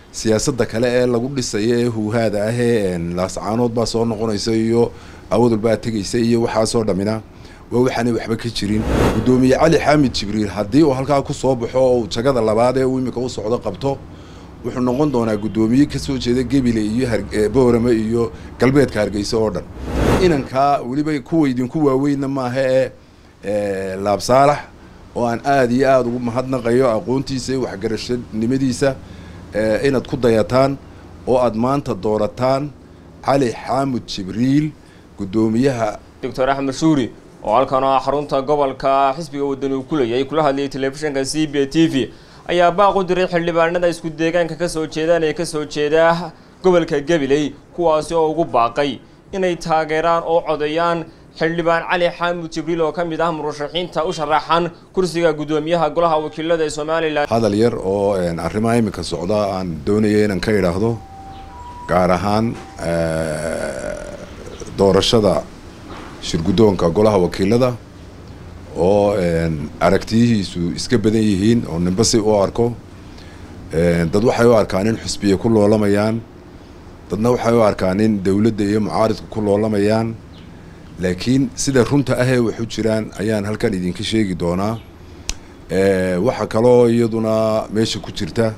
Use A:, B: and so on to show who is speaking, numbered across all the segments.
A: siyaasadda kale ee lagu dhisayo ee huuhaada ah ee laascaanood baa soo noqonaysa iyo awadul baa tegaysa iyo waxaasoo dhammina waa waxaanay waxba ka jirin guddoomiye cali xaamid jibriil haddii uu halkaa ku soo baxo oo uu jagada labaad ee uu imika u socdo qabto wuxuu noqon doonaa guddoomiye kasoo jeeda gebile iyo boorame iyo galbeedka hargeysa oo dhan inankaa weliba kuwa idinku waaweynna maaha ee laab saalax oo aan aada iyo aada ugu mahadnaqayo aqoontiisa iyo waxgarashanimadiisa inaad ku dayataan oo aad maanta doorataan cali xaamud jibriil guddoomiyaha
B: doctor axmed shuuri oo halkan oo xarunta gobolka xisbiga wadani uu ku leeyahay kula hadlayay telefishinka c b t v ayaa baaq u diray xildhibaanada isku deegaanka kasoo jeedaan ee kasoo jeeda gobolka gabiley kuwaasi oo ugu baaqay inay taageeraan oo codeeyaan xildhibaan cali xaamud jibriil oo ka mid ah murashaxiinta u sharaxan kursiga guddoomiyaha golaha wakiilada ee somalilan
A: hadal yar oo arrimaha iminka socda aan doonaya inaan ka idhaahdo gaar ahaan doorashada shirguddoonka golaha wakiilada oo aragtiyihiisu iska badan yihiin oo ninba si u arko dad waxay u arkaan in xusbiya ku loolamayaan dadna waxay u arkaan in dowladda iyo mucaaridka ku loolamayaan laakiin sida runta ahee waxu jiraan ayaan halkan idinka sheegi doonaa waxaa kaloo iyaduna meesha ku jirta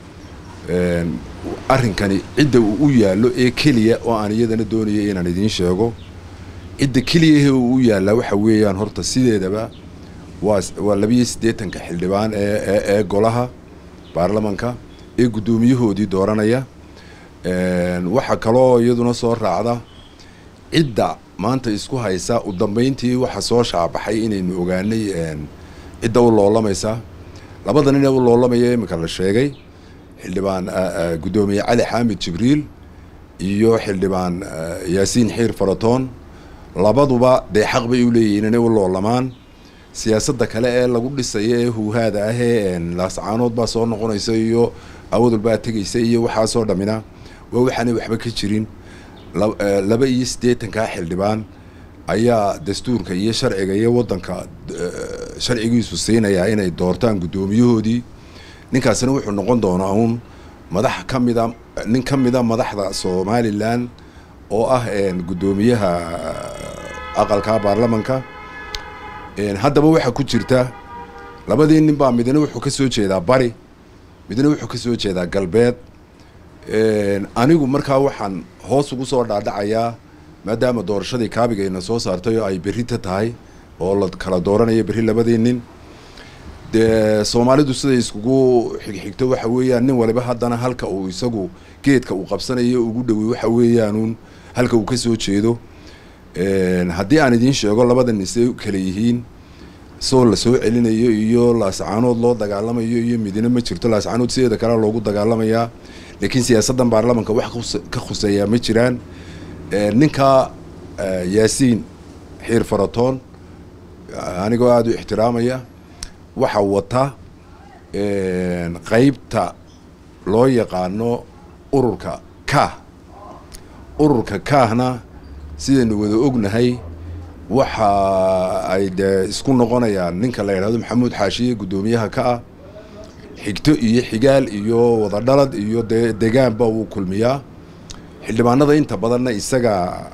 A: arrinkani cidda uu u yaallo ee keliya oo aan iyadana doonaya inaan idiin sheego cidda keliyahe uu u yaallaa waxa weeyaan horta sideedaba waa waa labiyo siddeetanka xildhibaan ee ee golaha baarlamanka ee guddoomiyahoodii dooranaya waxaa kaloo iyaduna soo raacda cidda maanta isku haysa u dambeyntii waxa soo shaabaxay inaynu ogaanay cidda u loolamaysa labada nin ee u loolamaya iminka la sheegay xildhibaan guddoomiye cali xaamid jibriil iyo xildhibaan yaasiin xiir faratoon labaduba dee xaq bay u leeyihiin inay u loolamaan siyaasadda kale ee lagu dhisayo ee huuhaada ah ee laascaanood baa soo noqonaysa iyo awadul baa tegaysa iyo waxaasoo dhammina waa waxaanay waxba ka jirin laba iyo siddeetankaa xildhibaan ayaa dastuurka iyo sharciga iyo waddanka sharcigiisu siinayaa inay doortaan guddoomiyahoodii ninkaasina wuxuu noqon doonaa uun madax ka mida nin ka mida madaxda somalilan oo ah guddoomiyaha aqalka baarlamanka haddaba waxaa ku jirta labadii nin baa midna wuxuu ka soo jeedaa bari midna wuxuu ka soo jeedaa galbeed anigu markaa waxaan hoos ugu soo dhaadhacayaa maadaama doorashadii kaabigayna soo saartay oo ay berrita tahay oo la kala dooranayo berri labadii nin dee soomaalidu siday iskugu xigxigto waxa weeyaan nin waliba haddana halka uu isagu geedka uu qabsanayo ugu dhowey waxa weeyaanuun halka uu ka soo jeedo haddii aan idiin sheego labada nin siday kale yihiin soo la soo celinayo iyo laascaanood loo dagaalamayo iyo midina ma jirto laascaanood sideeda kale loogu dagaalamayaa laakiin siyaasaddan baarlamanka wax ka khuseeyaa ma jiraan ninka yaasiin xiir faratoon anigoo aada u ixtiraamaya waxaa wata qeybta loo yaqaano ururka kaah ururka kaahna sidaynu wada ognahay waxa ay dee isku noqonayaan ninka la yidhahdo maxamuud xaashiye guddoomiyaha ka ah xigto iyo xigaal iyo wadadhalad iyo dee degaanba wuu kulmiyaa xildhibaanada inta badanna isaga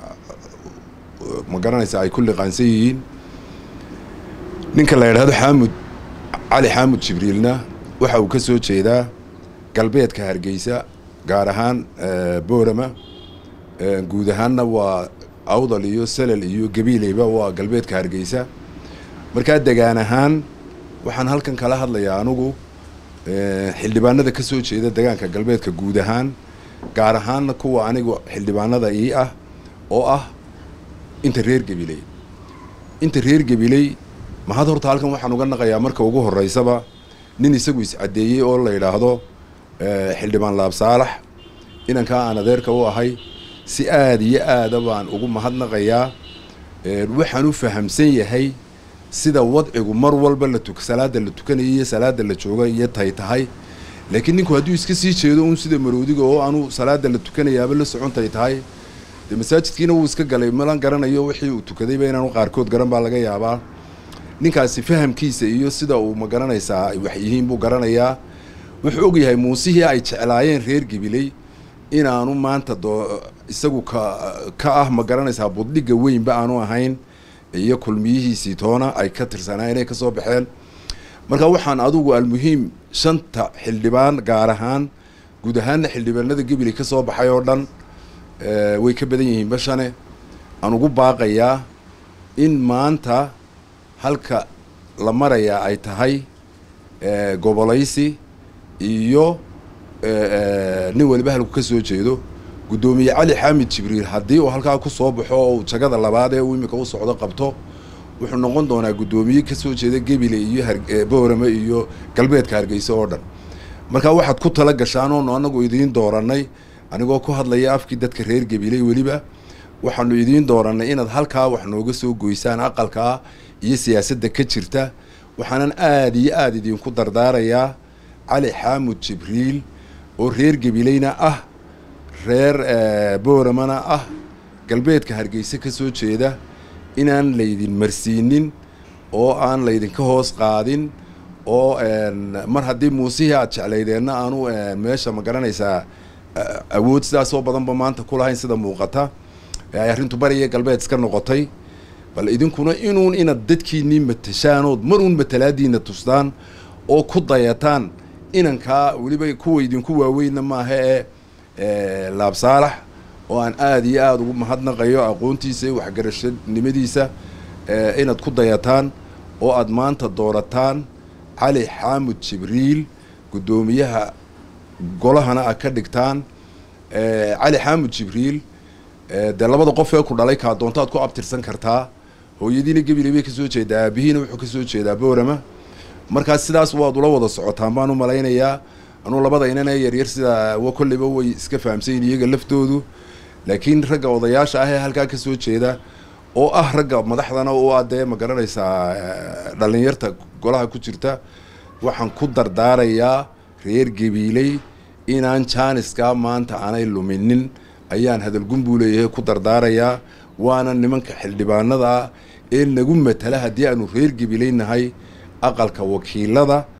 A: ma garanaysa ay ku liqaansan yihiin ninka la yidhahdo xaamud cali xaamud jibriilna waxa uu ka soo jeedaa galbeedka hargeysa gaar ahaan boorama guud ahaanna waa awdal iyo salal iyo gabiileyba waa galbeedka hargeysa markaa degaan ahaan waxaan halkan kala hadlayaa anugu xildhibaanada ka soo jeeda degaanka galbeedka guud ahaan gaar ahaanna kuwa anigu xildhibaanada ii ah oo ah inta reer gabiley inta reer gabiley mahad horta halkan waxaan uga naqayaa marka ugu horeysaba nin isagu iscaddeeyey oo la yidhaahdo xildhibaan laab saalax inankaa aan adeerka u ahay si aada iyo aada baan ugu mahadnaqayaa waxaan u fahamsan yahay sida wadcigu mar walba la tuk salaada la tukanaya iyo salaada la jooga iyo tay tahay laakiin ninku hadduu iska sii jeedo un sida maroodiga oo aanu salaada la tukanayaaba la socontay tahay dee masaajidkiina wuu iska galay malan garanayo wixii uu tukadayba inaanu qaarkood garan baa laga yaabaa ninkaasi fahamkiisa iyo sida uu ma garanaysaa wax yihiin buu garanayaa wuxuu og yahay muusihii ay jeclaayeen reer gabiley inaanu maanta doo isagu ka ka ah ma garanaysaa buddhigga weynba aanu ahayn iyo kulmiyihiisii toona ay ka tirsanaa inay kasoo baxeen marka waxaan adugu almuhiim shanta xildhibaan gaar ahaan guud ahaanna xildhibaanada gabiley ka soo baxay oo dhan way ka badan yihiin bashane aan ugu baaqayaa in maanta halka la marayaa ay tahay gobolaysi iyo nin waliba halku ka soo jeedo guddoomiye cali xaamid jibriil haddii uu halkaa ku soo baxo oo uu jagada labaad ee uu imika u socdo qabto wuxuu noqon doonaa guddoomiye kasoo jeeda gebile iyo boorame iyo galbeedka hargeysa oo dhan marka waxaad ku tala gashaan oonu anagu idiin dooranay anigoo ku hadlaya afkii dadka reer gabiley weliba waxaanu idiin dooranay inaad halkaa wax nooga soo goysaan aqalkaa iyo siyaasadda ka jirta waxaanan aada iyo aada idinku dardaarayaa cali xaamud jibriil oo reer gabileyna ah reer booramana ah galbeedka hargeysa ka soo jeeda inaan laydin marsiinin oo aan laydinka hoos qaadin oo mar haddii muusihii aad jeclaydeenna aanu meesha ma garanaysaa awood sidaasoo badanba maanta ku lahayn sida muuqata ay arrintu bariya galbeed iska noqotay bal idinkuna inuun inaad dadkiinii matashaan ood mar uun matalaadiina tustaan oo ku dayataan inankaa weliba kuwa idinku waaweynna maaha ee laab saalax oo aan aada iyo aada ugu mahadnaqayo aqoontiisa iyo waxgarashanimadiisa inaad ku dayataan oo aad maanta doorataan cali xaamud jibriil guddoomiyaha golahana aad ka dhigtaan cali xaamud jibriil dee labada qof ee ku dhalay kaa doontaad ku abtirsan kartaa hooyadiina gabiley bay kasoo jeedaa aabihiina wuxuu kasoo jeedaa boorama markaas sidaas waad ula wada socotaan baan u malaynayaa anuu labada inan ee yaryar sidaa wa kolleyba way iska fahamsayin iyaga laftoodu laakiin ragga odayaasha ah ee halkaa kasoo jeeda oo ah ragga madaxdana u ah dee ma garanaysaa dhalinyarta golaha ku jirta waxaan ku dardaarayaa reer gabiiley inaan jaaniskaa maanta aanay luminin ayaan hadalgun buu leeyahay ku dardaarayaa waana nimanka xildhibaanada ah ee nagu matala haddii aanu reer gabiiley nahay aqalka wakiilada